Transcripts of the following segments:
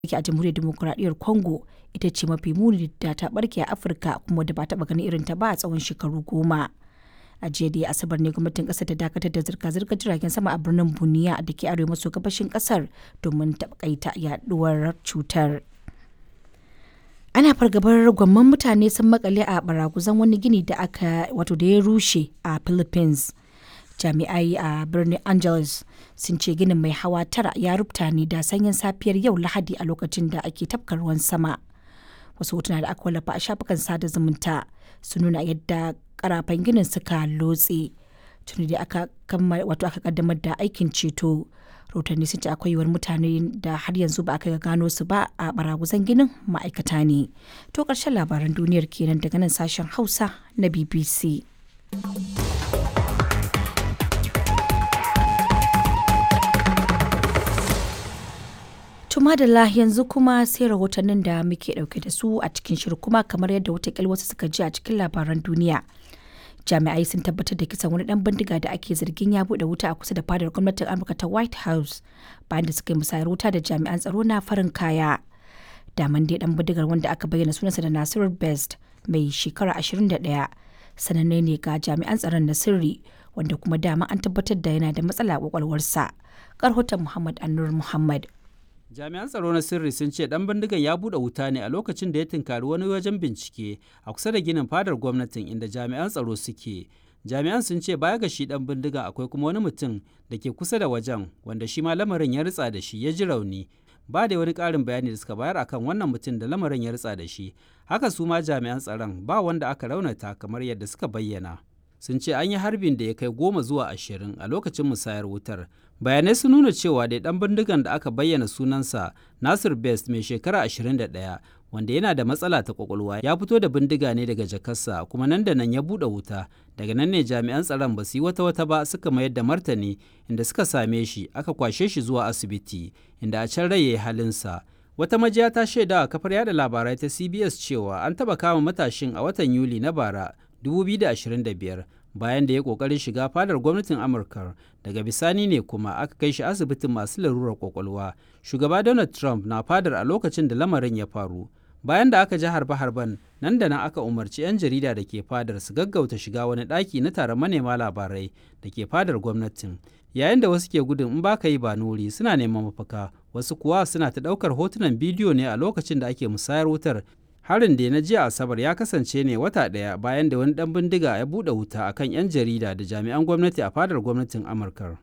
yake a jamhuriyar demokuraɗiyyar congo ita ce mafi muni da ta barke a afirka kuma da ba taɓa ganin irin ta ba a tsawon shekaru goma a jiya da asabar ne gwamnatin kasar ta dakatar da zirga-zirgar jiragen sama a birnin buniya da ke arewa maso gabashin kasar domin taƙaita yaduwar cutar ana fargabar gwamman mutane sun makale a baraguzan wani gini da aka wato da ya rushe a philippines jami'ai a birnin angeles sun ce ginin mai hawa tara ya rubuta ne da sanyin safiyar yau lahadi a lokacin da ake tafka ruwan sama wasu hotuna da aka wallafa a shafukan sada zumunta sun nuna yadda karafan ginin suka lotse tuni da aka wato aka kaddamar da aikin ceto rahotanni sun ce akwai yiwuwar mutane da har yanzu ba aka gano su ba a baraguzan ginin ma'aikata ne to karshen labaran duniyar kenan daga nan sashen hausa na bbc Tumadala yanzu kuma sai rahotannin da muke dauke da su a cikin shirin kuma kamar yadda watakil wasu suka ji a cikin labaran duniya. Jami'ai sun tabbatar da kisan wani dan bindiga da ake zargin ya bude wuta a kusa da fadar gwamnatin Amurka ta White House bayan da suka yi musayar wuta da jami'an tsaro na farin kaya. Daman dai dan bindigar wanda aka bayyana sunansa da Nasiru Best mai shekara 21 sananne ne ga jami'an tsaron na sirri wanda kuma dama an tabbatar da yana da matsala a kwakwalwarsa. Karhoton Muhammad Annur Muhammad. jami'an tsaro na sirri sun ce dan bindigan ya bude wuta ne a lokacin da ya tunkari wani wajen bincike a kusa da ginin fadar gwamnatin inda jami'an tsaro suke jami'an sun ce baya ga shi dan bindigan akwai kuma wani mutum da ke kusa da wajen wanda shi ma lamarin ya ritsa da shi ya ji rauni ba da wani ƙarin bayani da suka bayar akan wannan mutum da lamarin ya ritsa da shi haka su ma jami'an tsaron ba wanda aka raunata kamar yadda suka bayyana sun ce an yi harbin da ya kai goma zuwa ashirin a lokacin musayar wutar bayanai sun nuna cewa dai dan bindigan da aka bayyana sunansa nasir best mai shekara 21 wanda yana da matsala ta kwakwalwa ya fito da bindiga ne daga jakarsa kuma nan da nan ya buɗe wuta daga nan ne jami'an tsaron ba su yi wata wata ba suka mayar da martani inda suka same shi aka kwashe shi zuwa asibiti inda a can rai ya yi halinsa wata majiya ta shaida a kafar yada labarai ta cbs cewa an taba kama matashin a watan yuli na bara 2025 bayan da ya kokarin shiga fadar gwamnatin amurka daga bisani ne kuma aka kai shi asibitin masu larurar kwakwalwa shugaba donald trump na fadar a lokacin da lamarin ya faru bayan da aka ji harbe-harben nan da nan aka umarci 'yan jarida da ke fadar su gaggauta shiga wani ɗaki na taron manema labarai da ke fadar gwamnatin yayin da wasu ke gudun in ba ka yi ba nuri suna neman mafaka wasu kuwa suna ta ɗaukar hotunan bidiyo ne a lokacin da ake musayar wutar harin da na jiya asabar ya kasance ne wata ɗaya bayan da wani ɗan bindiga ya buɗe wuta akan 'yan jarida da jami'an gwamnati a fadar gwamnatin amurka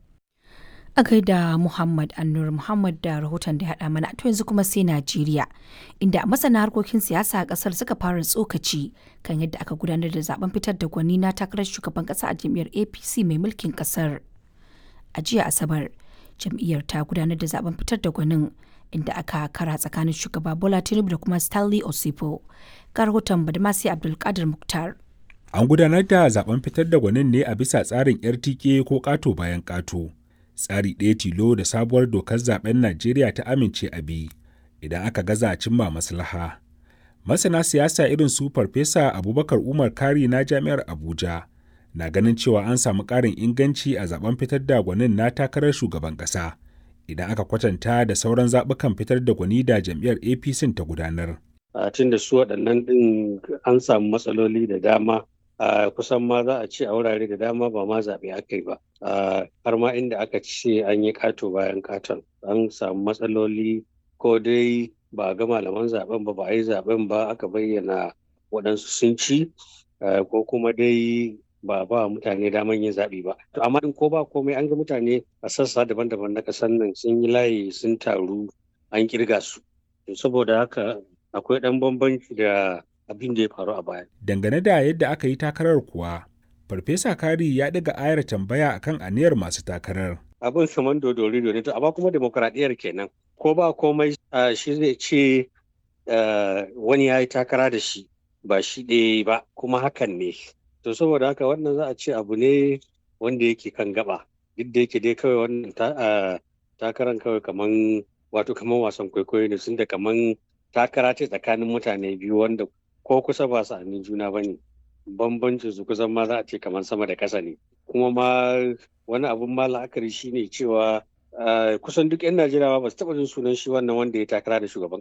a gaida muhammad annur muhammad da rahoton da ya haɗa mana to yanzu kuma sai najeriya inda masana harkokin siyasa a ƙasar suka fara tsokaci kan yadda aka gudanar da zaben fitar da gwani na takarar shugaban ƙasa a jam'iyyar apc mai mulkin ƙasar a jiya asabar jam'iyyar ta gudanar da zaben fitar da gwanin inda aka kara tsakanin shugaba Bola Tinubu da kuma Stanley Osipo. Ga rahoton Badmasi Abdulkadir Muktar. An gudanar da zaben fitar da gwanin ne a bisa tsarin RTK ko ƙato bayan ƙato. Tsari ɗaya tilo da sabuwar dokar zaben Najeriya ta amince a bi idan aka gaza cimma maslaha. Masana siyasa irin su Farfesa Abubakar Umar Kari na Jami'ar Abuja na ganin cewa an samu ƙarin inganci a zaben fitar da gwanin na takarar shugaban ƙasa. idan aka kwatanta da sauran zaɓukan fitar da gwani da jam'iyyar apc ta gudanar. a tun da su waɗannan ɗin an samu matsaloli da dama a kusan ma za a ce a wurare da dama ba ma zaɓe aka yi ba har ma inda aka ce an yi ƙato bayan ƙaton an samu matsaloli ko dai ba a ga malaman zaɓen ba ba a yi zaɓen ba aka bayyana waɗansu sun ci ko kuma dai ba ba mutane daman yin zaɓi ba. To amma in ko ba komai an ga mutane a sassa daban-daban na ƙasar nan sun yi layi sun taru an kirga su. Saboda haka akwai ɗan bambanci da abin da ya faru a baya. Dangane da yadda aka yi takarar kuwa, Farfesa Kari ya ɗaga ayar tambaya akan aniyar masu takarar. Abin saman dodori ne to amma kuma demokradiyyar kenan. Ko ba komai shi zai ce wani ya yi takara da shi ba shi ɗaya ba kuma hakan ne. to saboda haka wannan za a ce abu ne wanda yake kan gaba duk da yake dai kawai wannan takaran kawai kaman wato kaman wasan kwaikwayo ne sun da kaman takara ce tsakanin mutane biyu wanda ko kusa ba su juna ba ne bambancin su kusan ma za a ce kaman sama da ƙasa ne kuma ma wani abun ma la'akari shine cewa kusan duk 'yan Najeriya ba su taɓa jin sunan shi wannan wanda ya takara da shugaban